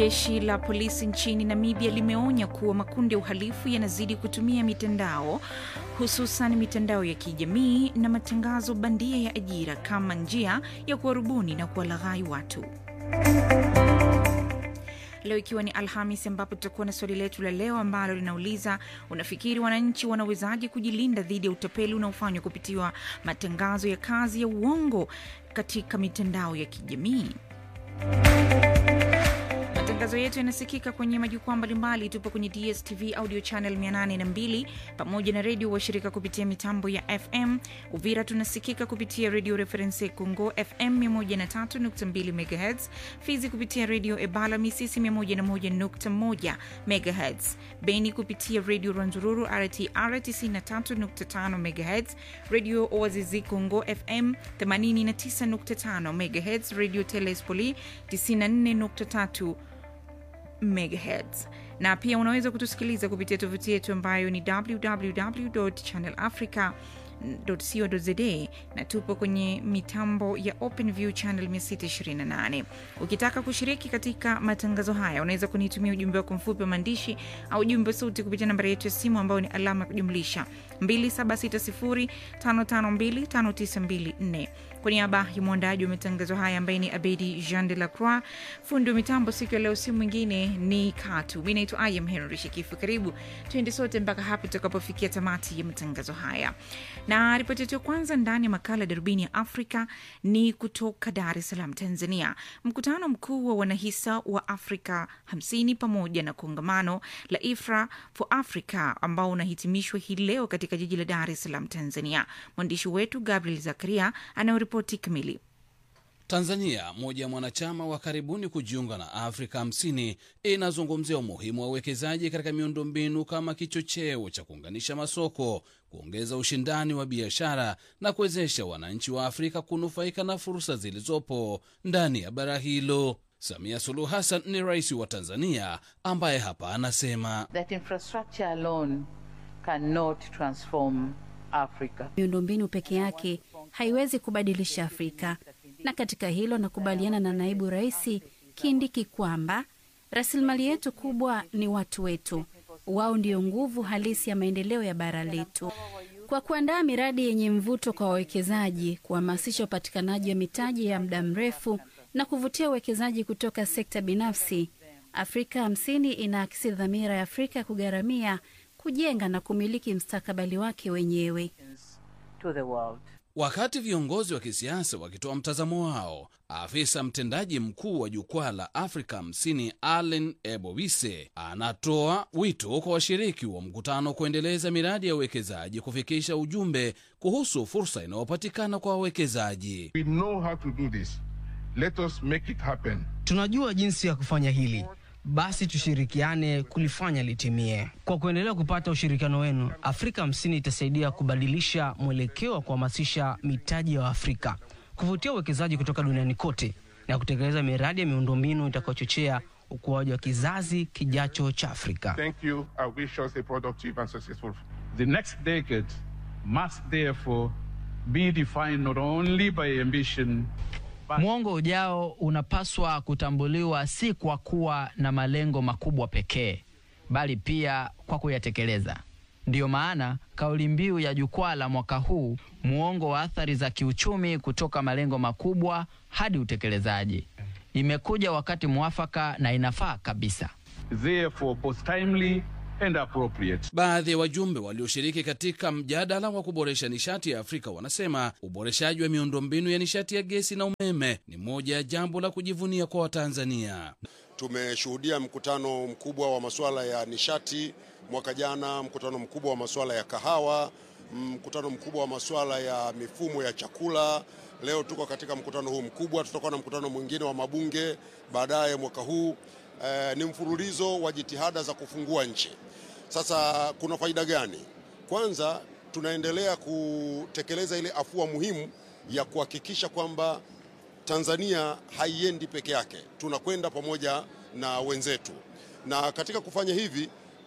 Jeshi la polisi nchini Namibia limeonya kuwa makundi ya uhalifu yanazidi kutumia mitandao hususan mitandao ya kijamii na matangazo bandia ya ajira kama njia ya kuwarubuni na kuwalaghai watu. Leo ikiwa ni Alhamis, ambapo tutakuwa na swali letu la leo ambalo linauliza unafikiri wananchi wanawezaje kujilinda dhidi ya utapeli unaofanywa kupitiwa matangazo ya kazi ya uongo katika mitandao ya kijamii? Matangazo yetu yanasikika kwenye majukwaa mbalimbali. Tupo kwenye DSTV audio channel 802 pamoja na redio washirika kupitia mitambo ya FM. Uvira tunasikika kupitia redio Reference Congo FM 103.2 MHz, Fizi kupitia redio Ebala Misisi 101.1 MHz, Beni kupitia redio Rwanzururu RTR 93.5 MHz, redio Oazizi Congo FM 89.5 MHz, redio Telespoli 94.3 megahertz na pia unaweza kutusikiliza kupitia tovuti yetu ambayo ni www channel africa co.za na tupo kwenye mitambo ya OpenView channel 628. Ukitaka kushiriki katika matangazo haya, unaweza kunitumia ujumbe wako mfupi wa maandishi au ujumbe wa sauti kupitia nambari yetu ya simu ambayo ni alama ya kujumlisha 2760552594. Kwa niaba ya mwandaji wa matangazo haya ambaye ni Abedi Jean de la Croix, fundi wa mitambo siku ya leo, si mwingine ni Katu. Mi naitwa Ayam Henry Shikifu. Karibu tuende sote mpaka hapo tutakapofikia tamati ya matangazo haya na ripoti yetu ya kwanza ndani ya makala darubini ya Afrika ni kutoka Dar es Salaam, Tanzania. Mkutano mkuu wa wanahisa wa Afrika 50 pamoja na kongamano la IFRA for Africa ambao unahitimishwa hii leo katika jiji la Dar es Salaam, Tanzania. Mwandishi wetu Gabriel Zakaria anayoripoti kamili. Tanzania, moja ya mwanachama wa karibuni kujiunga na Afrika 50, inazungumzia umuhimu wa uwekezaji katika miundombinu kama kichocheo cha kuunganisha masoko, kuongeza ushindani wa biashara na kuwezesha wananchi wa Afrika kunufaika na fursa zilizopo ndani ya bara hilo. Samia Suluhu Hassan ni rais wa Tanzania ambaye hapa anasema that infrastructure alone cannot transform Africa. Miundombinu peke yake haiwezi kubadilisha Afrika, na katika hilo nakubaliana na naibu rais Kindiki kwamba rasilimali yetu kubwa ni watu wetu. Wao ndio nguvu halisi ya maendeleo ya bara letu. Kwa kuandaa miradi yenye mvuto kwa wawekezaji, kuhamasisha upatikanaji wa mitaji ya muda mrefu na kuvutia uwekezaji kutoka sekta binafsi, Afrika hamsini inaakisi dhamira ya Afrika kugharamia, kujenga na kumiliki mstakabali wake wenyewe. To the world. Wakati viongozi wa kisiasa wakitoa mtazamo wao, afisa mtendaji mkuu wa jukwaa la Afrika 50 Allen Ebowise anatoa wito kwa washiriki wa mkutano kuendeleza miradi ya uwekezaji, kufikisha ujumbe kuhusu fursa inayopatikana kwa wawekezaji. We know how to do this. Let us make it happen. Tunajua jinsi ya kufanya hili, basi tushirikiane kulifanya litimie. Kwa kuendelea kupata ushirikiano wenu, Afrika hamsini itasaidia kubadilisha mwelekeo wa kuhamasisha mitaji ya Afrika, kuvutia uwekezaji kutoka duniani kote na kutekeleza miradi ya miundombinu itakayochochea ukuaji wa kizazi kijacho cha Afrika. Thank you. I wish us a productive and successful. The next decade must therefore be defined not only by ambition Mwongo ujao unapaswa kutambuliwa si kwa kuwa na malengo makubwa pekee, bali pia kwa kuyatekeleza. Ndiyo maana kauli mbiu ya jukwaa la mwaka huu, muongo wa athari za kiuchumi kutoka malengo makubwa hadi utekelezaji, imekuja wakati mwafaka na inafaa kabisa. therefore both timely and appropriate. Baadhi ya wajumbe walioshiriki katika mjadala wa kuboresha nishati ya Afrika wanasema uboreshaji wa miundombinu ya nishati ya gesi na umeme ni moja ya jambo la kujivunia kwa Watanzania. Tumeshuhudia mkutano mkubwa wa masuala ya nishati mwaka jana, mkutano mkubwa wa masuala ya kahawa, mkutano mkubwa wa masuala ya mifumo ya chakula. Leo tuko katika mkutano huu mkubwa, tutakuwa na mkutano mwingine wa mabunge baadaye mwaka huu. Eh, ni mfululizo wa jitihada za kufungua nchi. Sasa kuna faida gani? Kwanza tunaendelea kutekeleza ile afua muhimu ya kuhakikisha kwamba Tanzania haiendi peke yake, tunakwenda pamoja na wenzetu, na katika kufanya hivi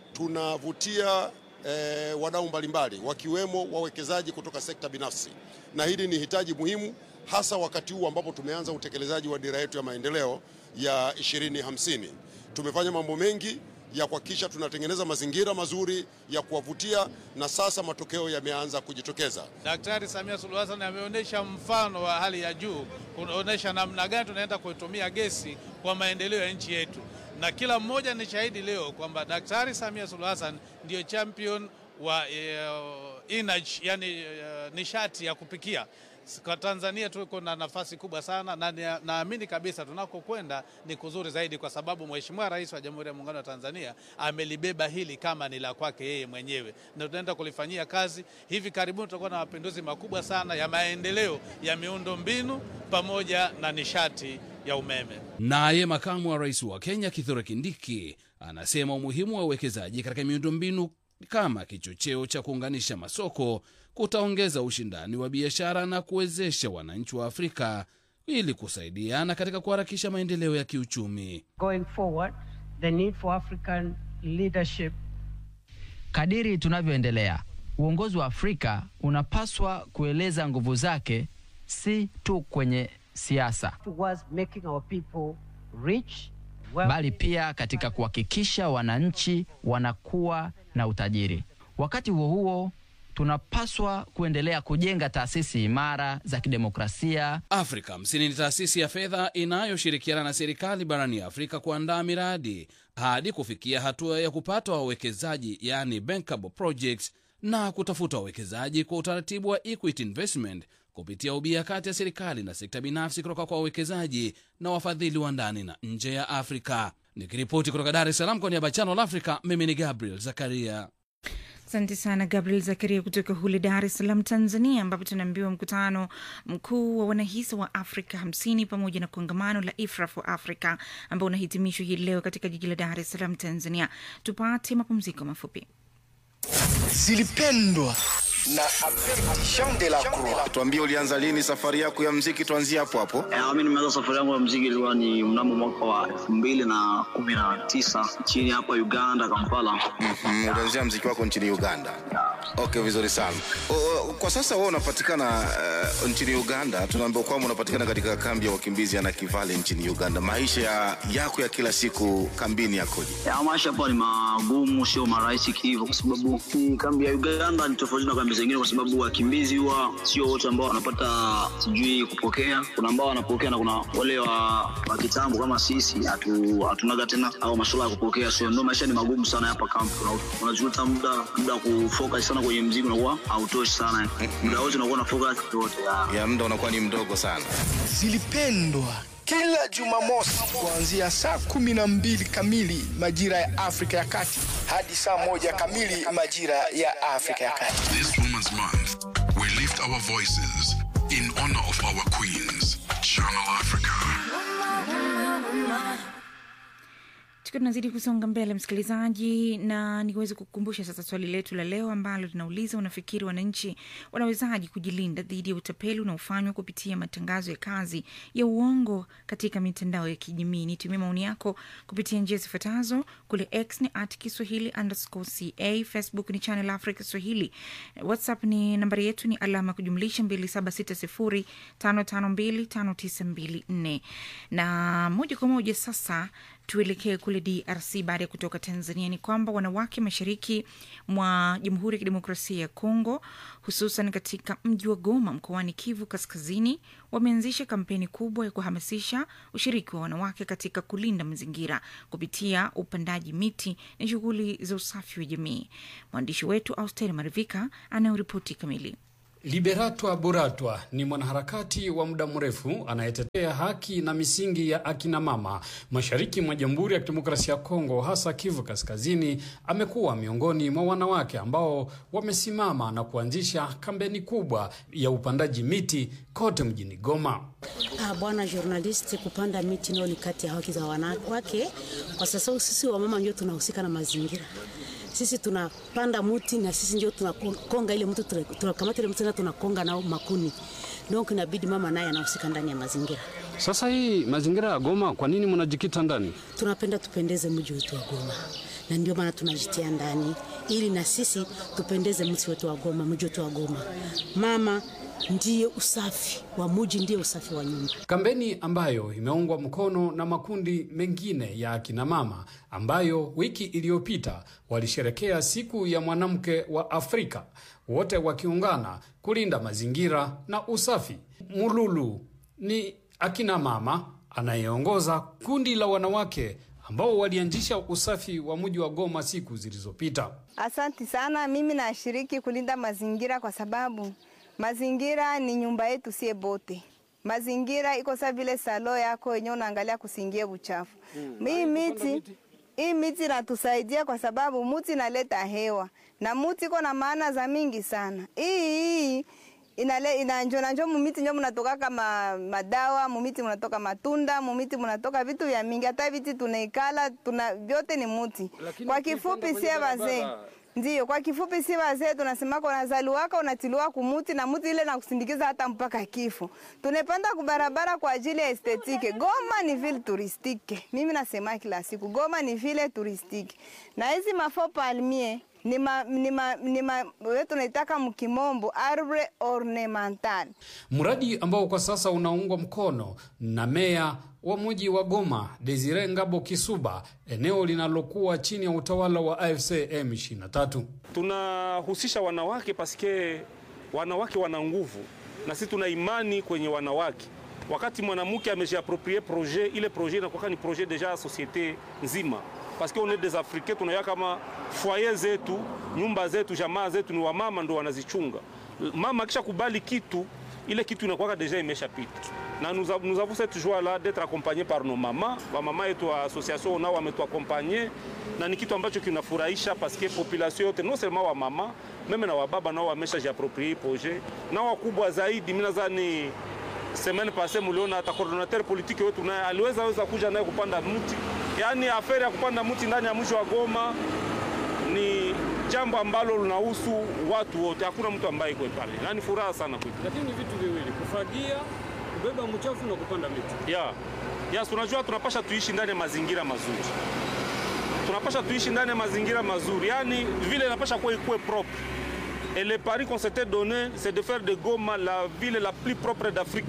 tunavutia eh, wadau mbalimbali wakiwemo wawekezaji kutoka sekta binafsi, na hili ni hitaji muhimu hasa wakati huu ambapo tumeanza utekelezaji wa dira yetu ya maendeleo ya 2050. Tumefanya mambo mengi ya kuhakikisha tunatengeneza mazingira mazuri ya kuwavutia, na sasa matokeo yameanza kujitokeza. Daktari Samia Suluhu Hassan ameonyesha mfano wa hali ya juu, kuonyesha namna gani tunaenda kuitumia gesi kwa maendeleo ya nchi yetu, na kila mmoja ni shahidi leo kwamba Daktari Samia Suluhu Hassan ndiyo champion wa uh, energy, yani uh, nishati ya kupikia. Kwa Tanzania tuko na nafasi kubwa sana na naamini kabisa tunakokwenda ni kuzuri zaidi, kwa sababu Mheshimiwa Rais wa Jamhuri ya Muungano wa Tanzania amelibeba hili kama ni la kwake yeye mwenyewe, na tunaenda kulifanyia kazi. Hivi karibuni tutakuwa na mapinduzi makubwa sana ya maendeleo ya miundo mbinu pamoja na nishati ya umeme. Naye makamu wa rais wa Kenya Kithure Kindiki anasema umuhimu wa uwekezaji katika miundombinu kama kichocheo cha kuunganisha masoko kutaongeza ushindani wa biashara na kuwezesha wananchi wa Afrika ili kusaidiana katika kuharakisha maendeleo ya kiuchumi. Going forward, the need for African leadership. Kadiri tunavyoendelea, uongozi wa Afrika unapaswa kueleza nguvu zake si tu kwenye siasa, towards making our people rich, bali pia katika kuhakikisha wananchi wanakuwa na utajiri. Wakati huo huo tunapaswa kuendelea kujenga taasisi imara za kidemokrasia. Afrika Hamsini ni taasisi ya fedha inayoshirikiana na serikali barani Afrika kuandaa miradi hadi kufikia hatua ya kupata wawekezaji, yani bankable projects, na kutafuta wawekezaji kwa utaratibu wa equity investment kupitia ubia kati ya serikali na sekta binafsi kutoka kwa wawekezaji na wafadhili wa ndani na nje ya Afrika. Nikiripoti kutoka Dar es Salaam kwa niaba ya Channel Africa, mimi ni Gabriel Zakaria. Asante sana Gabriel Zakaria kutoka hule Dar es Salaam, Tanzania, ambapo tunaambiwa mkutano mkuu wa wanahisa wa Afrika hamsini pamoja na kongamano la IFRA for Africa ambao unahitimishwa hii leo katika jiji la Dar es Salaam, Tanzania. Tupate mapumziko mafupi. Zilipendwa na Jean de la Croix. Tuambie, ulianza lini safari yako ya mziki? Tuanzie hapo hapo. Eh, mimi nimeanza safari yangu ya mziki ilikuwa ni mnamo mwaka wa elfu mbili na kumi na tisa chini hapa Uganda, Kampala. Mm, ulianzia mziki wako nchini Uganda. Okay, vizuri sana. O, o, kwa sasa wewe unapatikana uh, nchini Uganda. Tunaambiwa kwamba unapatikana katika kambi ya wakimbizi ya Nakivale nchini Uganda. Maisha ya, yako ya kila siku kambini yakoje? Ya, maisha hapa ni magumu, sio marahisi hivyo, kwa sababu hii kambi ya Uganda ni tofauti na kambi zingine, kwa sababu wakimbizi huwa sio wote ambao wanapata sijui kupokea. Kuna ambao wanapokea na kuna wale wa, wa kitambo kama sisi hatu, hatunaga tena au masuala ya kupokea, so ndio maisha ni magumu sana hapa kambi. Una- Unajuta muda muda wa kufocus sana kwenye mziki unakuwa hautoshi sana, muda wote unakuwa na focus yote Ya muda unakuwa ni mdogo sana. Zilipendwa kila Jumamosi kuanzia saa kumi na mbili kamili majira ya Afrika ya Kati hadi saa moja kamili majira ya Afrika ya Kati. This Women's Month, we lift our voices in honor of our queens. Channel Africa. tukiwa tunazidi kusonga mbele msikilizaji na niweze kukumbusha sasa swali letu la leo ambalo linauliza unafikiri wananchi wanawezaji kujilinda dhidi ya utapeli unaofanywa kupitia matangazo ya kazi ya uongo katika mitandao ya kijamii nitumie maoni yako kupitia njia zifuatazo kule x ni at kiswahili underscore ca facebook ni channel africa swahili whatsapp ni nambari yetu ni alama ya kujumlisha 2760552594 na moja kwa moja sasa tuelekee kule DRC baada ya kutoka Tanzania. Ni kwamba wanawake mashariki mwa Jamhuri ya Kidemokrasia ya Kongo, hususan katika mji wa Goma mkoani Kivu Kaskazini, wameanzisha kampeni kubwa ya kuhamasisha ushiriki wa wanawake katika kulinda mazingira kupitia upandaji miti na shughuli za usafi wa jamii. Mwandishi wetu Austeri Marivika anayoripoti kamili. Liberatwa Buratwa ni mwanaharakati wa muda mrefu anayetetea haki na misingi ya akina mama mashariki mwa Jamhuri ya Kidemokrasia ya Kongo, hasa Kivu Kaskazini. Amekuwa miongoni mwa wanawake ambao wamesimama na kuanzisha kampeni kubwa ya upandaji miti kote mjini Goma. Ah, bwana journalist, kupanda miti nao ni kati ya haki za wanawake, kwa sababu sisi wamama ndio tunahusika na mazingira sisi tunapanda muti na sisi ndio tunakonga ile mtu, tunakamata ile mti na tunakonga nao makuni. Donc inabidi mama naye anahusika ndani ya mazingira. Sasa hii mazingira ya Goma, kwa nini mnajikita ndani? Tunapenda tupendeze mji wetu wa Goma, na ndio maana tunajitia ndani ili na sisi tupendeze mji wetu wa Goma, mji wetu wa Goma. Mama ndiye usafi wa muji, ndiye usafi wa nyumba. Kampeni ambayo imeungwa mkono na makundi mengine ya akina mama ambayo wiki iliyopita walisherekea siku ya mwanamke wa Afrika, wote wakiungana kulinda mazingira na usafi. Mululu ni akina mama anayeongoza kundi la wanawake ambao walianzisha usafi wa mji wa Goma siku zilizopita. Asanti sana. Mimi nashiriki kulinda mazingira kwa sababu mazingira ni nyumba yetu sie bote. Mazingira iko sa vile salo yako wenyewe unaangalia kusingie uchafu. Mm. Hii miti hii miti inatusaidia kwa sababu muti inaleta hewa na muti iko na maana za mingi sana. Hii hii inale inanjo nanjo mumiti njo munatoka kama madawa mumiti munatoka matunda mumiti munatoka vitu vya mingi hata viti tunaikala tuna vyote ni muti Lakini kwa kifupi ukiipanda sie kwenye wazee barabara- ndio kwa kifupi si wazee tunasemaka unazaliwaka unatiliwa kumuti na muti ile nakusindikiza hata mpaka kifo tunapanda kubarabara kwa ajili ya estetike goma ni vile turistike mimi nasema kila siku goma ni vile turistike na hizi mafo palmie ni ma, ni ma, ni ma, we tunaitaka mkimombo arbre ornemental mradi ambao kwa sasa unaungwa mkono na meya wa mji wa Goma Desire Ngabo Kisuba, eneo linalokuwa chini ya utawala wa AFC M23. tunahusisha wanawake paske wanawake wana nguvu na sisi tuna imani kwenye wanawake. Wakati mwanamke amejiaproprie projet, ile projet inakuwa ni projet deja ya societe nzima, paske on est des africains, tunaya kama foyer zetu, nyumba zetu, jamaa zetu ni wamama ndo wanazichunga. Mama akisha kubali kitu, ile kitu inakuwa deja imeshapita na nous, av- nous avons cette joie là d'être accompagnés par nos mamas wamama yetu wa association nao wametuakompanye na ni kitu ambacho kinafurahisha paske population yote non seulement wa mama meme na wababa nao wamesha jiaproprie projet na wakubwa zaidi mimi nadhani semaine passée muliona hata coordinateur politique wetu naye aliweza weza kuja naye kupanda mti yaani aferi ya kupanda mti ndani ya mji wa Goma ni jambo ambalo linahusu watu wote, hakuna mtu ambaye iko pale, na ni furaha sana kwetu. Lakini ni vitu viwili, kufagia, kubeba mchafu na kupanda miti. ya yes, unajua tunapasha tuishi ndani ya mazingira mazuri, tunapasha tuishi ndani ya mazingira mazuri, yani vile inapasha kuwa ikuwe propre. Et le pari qu'on s'était donné, c'est de faire de Goma la ville la plus propre d'Afrique.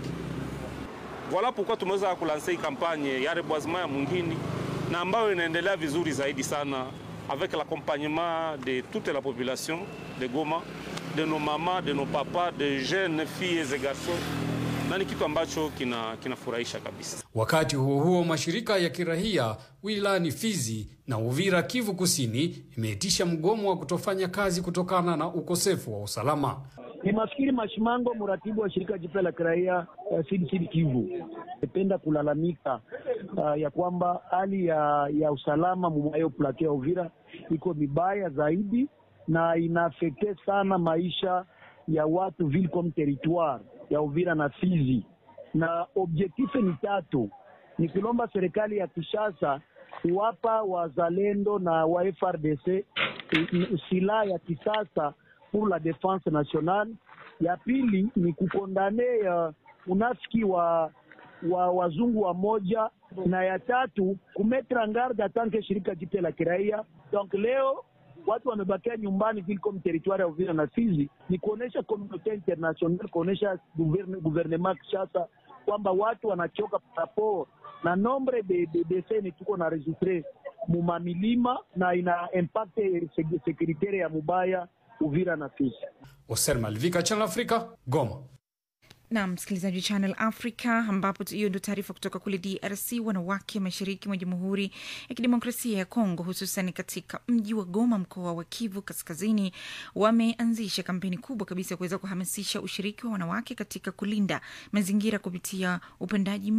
Voilà pourquoi tumeweza kulanse hii kampanye ya reboisement ya mwingine na ambayo inaendelea vizuri zaidi sana avec l'accompagnement de toute la population de Goma, de nos mamans, de nos papas, de jeunes filles et garçons, na ni kitu ambacho kina kinafurahisha kabisa. Wakati huo huo, mashirika ya kirahia wilayani Fizi na Uvira, Kivu Kusini, imeitisha mgomo wa kutofanya kazi kutokana na ukosefu wa usalama. Ni mafikiri Mashimango, mratibu wa shirika jipya la kiraia uh, Sud Sud Kivu, napenda kulalamika uh, ya kwamba hali ya, ya usalama mumayo plateau ya Uvira iko mibaya zaidi na inaafekte sana maisha ya watu ville comme territoire ya Uvira na Fizi, na objektife ni tatu, ni kulomba serikali ya Kinshasa kuwapa wazalendo na wa FRDC eh, silaha ya kisasa pour la défense nationale. Ya pili ni kukondane uh, unafiki wa wa wazungu wa moja, na ya tatu kumetre en garde atanke shirika jipya la kiraia. Donc leo watu wamebakia nyumbani vile comme territoire ya Uvira na Fizi, ni kuonesha communauté internationale, kuonesha gouverne- gouvernement Kinshasa kwamba watu wanachoka rapport na nombre de, de deseni tuko na registre mumamilima na ina impact sek- securitaire ya mubaya Uvira na Fizi. Oser Malvika, Channel Africa, Goma. na msikilizaji wa Channel Africa, ambapo tu- hiyo ndo taarifa kutoka kule DRC. Wanawake mashariki mwa Jamhuri ya Kidemokrasia ya Kongo, hususan katika mji wa Goma, mkoa wa Kivu Kaskazini, wameanzisha kampeni kubwa kabisa ya kuweza kuhamasisha ushiriki wa wanawake katika kulinda mazingira kupitia upandaji